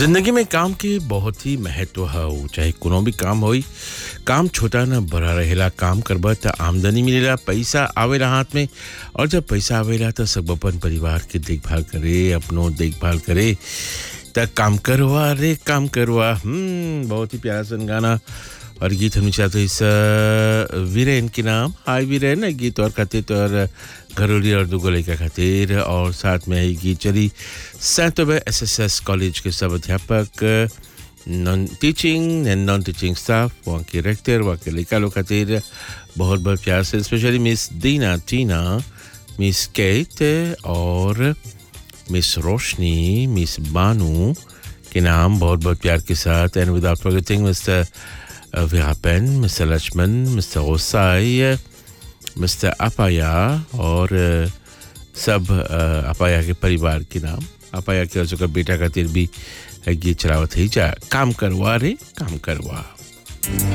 जिंदगी में काम के बहुत ही महत्व है चाहे कोनो भी काम होई काम छोटा ना बड़ा रहेला काम करबा त आमदनी मिलेला पैसा आवेला हाथ में और जब पैसा आवेला त सब अपन परिवार के देखभाल करे अपनो देखभाल करे त काम करवा रे काम करवा हम्म बहुत ही प्यारा सन गाना और गीत हम चाहते इस वीरेन के नाम हाय वीरेन गीत और खातिर तो और घरोली और दुगो लड़का खातिर और साथ में ही गीत चली सैतोबे एस एस एस कॉलेज के सब अध्यापक non teaching and non teaching staff वहाँ के रेक्टर वहाँ के लड़का लोग खातिर बहुत बहुत प्यार से स्पेशली मिस दीना टीना मिस केट और मिस रोशनी मिस बानू के नाम बहुत बहुत प्यार के साथ and without forgetting mister Virapen mister Lakshman mister ओसाई मिस्टर अपाया और सब अपाया के परिवार के नाम अपाया के और बेटा खातिर भी गीत चलावत ही जा काम करवा रे काम करवा